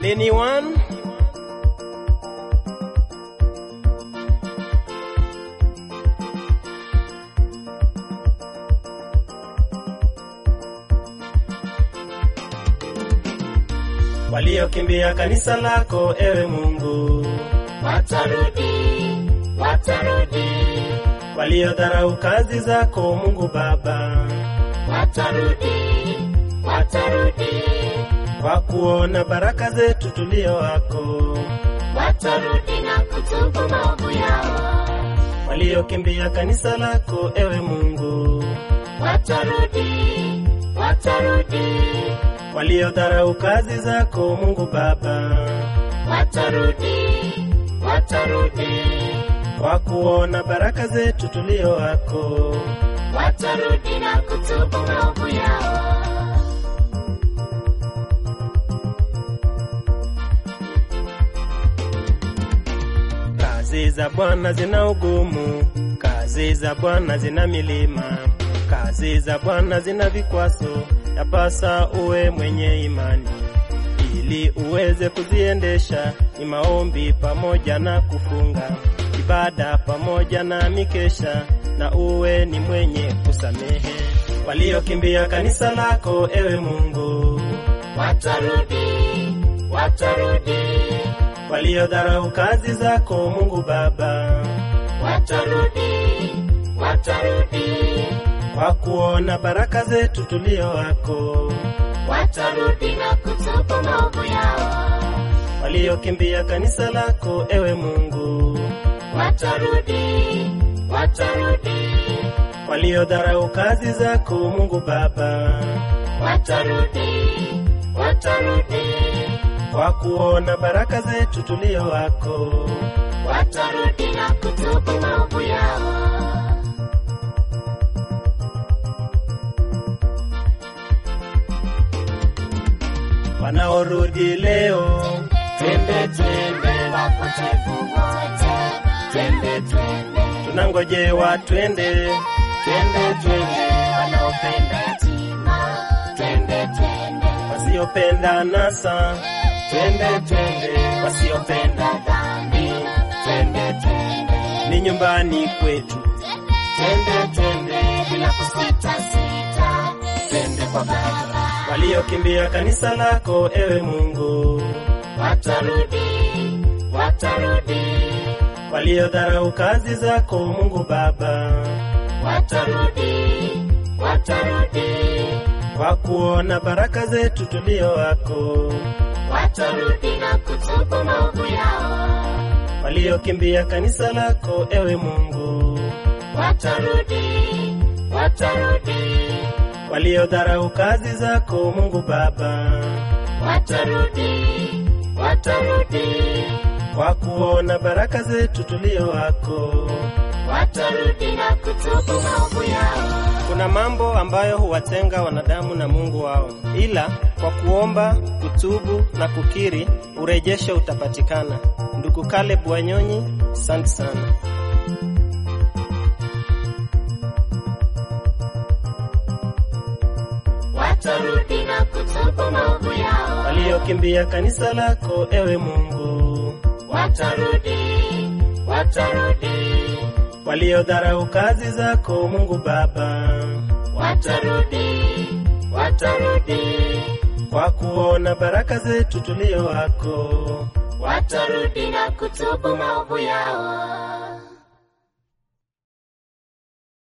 Anyone? Waliokimbia kanisa lako, ewe Mungu, watarudi, watarudi, waliodharau kazi zako, Mungu Baba, watarudi, watarudi, kwa kuona baraka zetu tulio wako, watarudi na kutubu maovu yao, waliokimbia kanisa lako, ewe Mungu, watarudi, watarudi, waliodharau kazi zako, Mungu Baba, watarudi, watarudi, kwa kuona baraka zetu tulio wako, watarudi na kutubu maovu yao. Kazi za Bwana zina ugumu, kazi za Bwana zina milima, kazi za Bwana zina vikwaso, yapasa uwe mwenye imani ili uweze kuziendesha. Ni maombi pamoja na kufunga, ibada pamoja na mikesha, na uwe ni mwenye kusamehe waliokimbia kanisa lako, ewe Mungu, Watarudi, watarudi, waliodharau kazi zako, Mungu Baba, watarudi, watarudi, kwa kuona baraka zetu tulio wako, watarudi na kutubu maovu yao. waliokimbia kanisa lako, ewe Mungu, Watarudi, watarudi, waliodharau kazi zako, Mungu Baba, watarudi, watarudi, kwa kuona baraka zetu tulio wako, watarudi na kutubu maovu yao. wanaorudi leo, Twende, twende, wapotevu wote, twende, twende, tunangojewa twende, twende, twende, wanaopenda yatima, twende, twende, wasiopenda nasa, twende, twende, wasiopenda dhambi, twende, twende, ni nyumbani kwetu, twende, twende, bila kusita sita, twende kwa Baba. waliokimbia kanisa lako, ewe Mungu, Watarudi, watarudi, waliodharau kazi zako, Mungu Baba, watarudi, watarudi, kwa kuona baraka zetu tulio wako, watarudi na kutubu maovu yao. waliokimbia kanisa lako, ewe Mungu, Watarudi, watarudi, waliodharau kazi zako, Mungu Baba, watarudi, watarudi, kwa kuona baraka zetu tulio wako. watarudi na kutubu maovu yao. Kuna mambo ambayo huwatenga wanadamu na Mungu wao, ila kwa kuomba, kutubu na kukiri, urejesho utapatikana. Ndugu Caleb Wanyonyi, asante sana. Watarudi na kutubu maovu yao. Waliokimbia kanisa lako, ewe Mungu, Watarudi, watarudi, waliodharau kazi zako, Mungu Baba, watarudi, watarudi, kwa kuona baraka zetu tulio wako, watarudi na kutubu maovu yao.